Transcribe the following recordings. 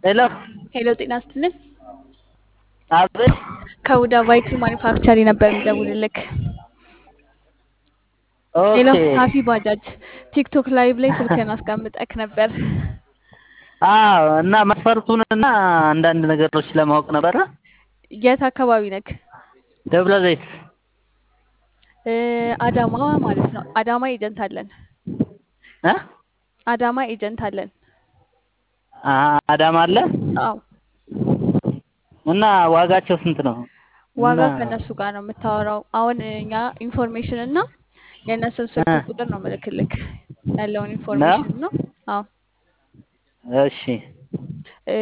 ሄሎ ሄሎ ጤና ስትልን አቤት ከሁዳ ቫይቱ ማኒፋክቸሪ ነበር የሚደውልልክ። ሄሎ ኦኬ ሳፊ ባጃጅ ቲክቶክ ላይቭ ላይ ስልክህን አስቀምጠክ ነበር። አዎ እና መስፈርቱንና አንዳንድ ነገሮች ለማወቅ ነበረ የት አካባቢ ነክ? ደብረ ዘይት እ አዳማ ማለት ነው። አዳማ ኤጀንት አለን። እ አዳማ ኤጀንት አለን። አ- አዳማ አለ አዎ እና ዋጋቸው ስንት ነው? ዋጋ እና ከእነሱ ጋር ነው የምታወራው። አሁን እኛ ኢንፎርሜሽን እና የእነሱን ስልክ እ ቁጥር ነው ምልክልክ ያለውን ነው ኢንፎርሜሽን ነው። አዎ እሺ እ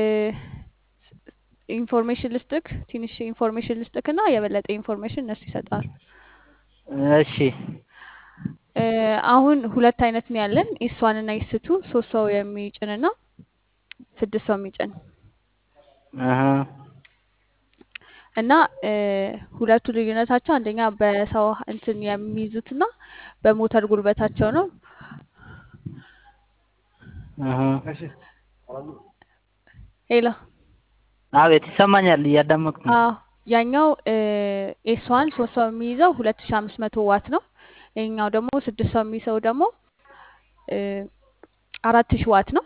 ኢንፎርሜሽን ልስጥክ፣ ትንሽ ኢንፎርሜሽን ልስጥክ እና የበለጠ ኢንፎርሜሽን እነሱ ይሰጣል። እሺ እ አሁን ሁለት አይነት ነው ያለን፣ ኤስዋን እና ኤስቱ ሶስት ሰው የሚጭን እና ስድስት ሰው የሚጭን አሀ እና እ ሁለቱ ልዩነታቸው አንደኛ በሰው እንትን የሚይዙት እና በሞተር ጉልበታቸው ነው። አሀ ሄሎ አቤት ይሰማኛል፣ እያዳመጥኩ ነው። አዎ ያኛው ኤስዋን ሶስት ሰው የሚይዘው ሁለት ሺ አምስት መቶ ዋት ነው። ይሄኛው ደግሞ ስድስት ሰው የሚይዘው ደግሞ እ አራት ሺ ዋት ነው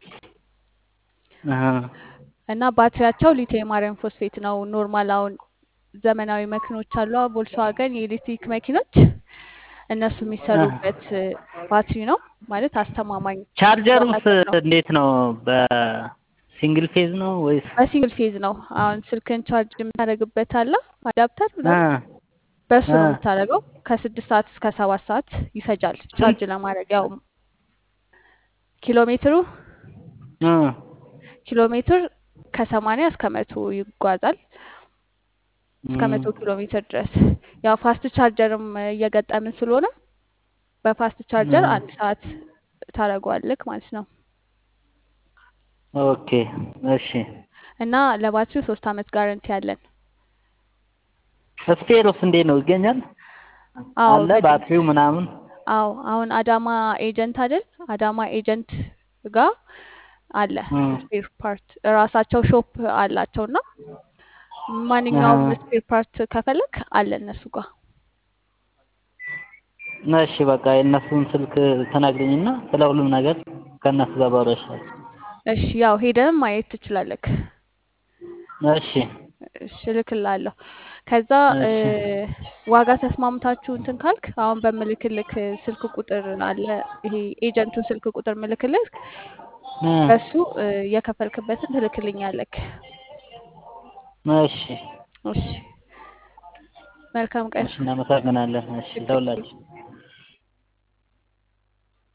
አሀ እና ባትሪያቸው ሊቲየም አየርን ፎስፌት ነው። ኖርማል አሁን ዘመናዊ መኪኖች አሉ፣ ቮልስዋገን የኤሌክትሪክ መኪኖች እነሱ አሀ የሚሰሩበት እ ባትሪ ነው ማለት አስተማማኝ ቻርጀሩስ ዋጋቸው ነው። እንዴት ነው? በሲንግል ፌዝ ነው ወይስ? በሲንግል ፌዝ ነው። አሁን ስልክን ቻርጅ የምታደርግበት አለ አዳፕተር አ ምናምን በሱ አ ነው የምታደርገው። ከስድስት ሰዓት እስከ ሰባት ሰዓት ይፈጃል ቻርጅ ስንት? ለማድረግ። ያው ኪሎ ሜትሩ አ ኪሎ ሜትር ከሰማንያ እስከ መቶ ይጓዛል እስከ እም፣ መቶ ኪሎ ሜትር ድረስ። ያው ፋስት ቻርጀርም እየገጠምን ስለሆነ በፋስት ቻርጀር አ አንድ ሰዓት ታደርገዋለክ ማለት ነው። ኦኬ እሺ። እና ለባትሪው ሶስት አመት ጋረንቲ አለን። ስፔሩስ እንዴት ነው ይገኛል? አዎ አለ በደንብ ባትሪው ምናምን? አዎ አሁን አዳማ ኤጀንት አይደል? አዳማ ኤጀንት ጋር አለ እም፣ ስፔር ፓርት እራሳቸው ሾፕ አላቸው እና ማንኛውም አሀ ስፔር ፓርት ከፈለክ አለ እነሱ ጋር። እሺ በቃ የእነሱን ስልክ ትነግሪኝና ስለ ሁሉም ነገር ከእነሱ ጋር ባወራ ይሻላል። እሺ ያው ሄደንም ማየት ትችላለክ። እሺ እሺ እልክልሃለሁ። ከዛ እ እሺ ዋጋ ተስማምታችሁ እንትን ካልክ አሁን በምልክልክ ስልክ ቁጥር አለ ይሄ ኤጀንቱን ስልክ ቁጥር ምልክልክ እ በሱ እ የከፈልክበትን ትልክልኛለክ። እሺ እሺ መልካም ቀን። እሺ እናመሰግናለን። እሺ ችግር የለም። ለሁላችን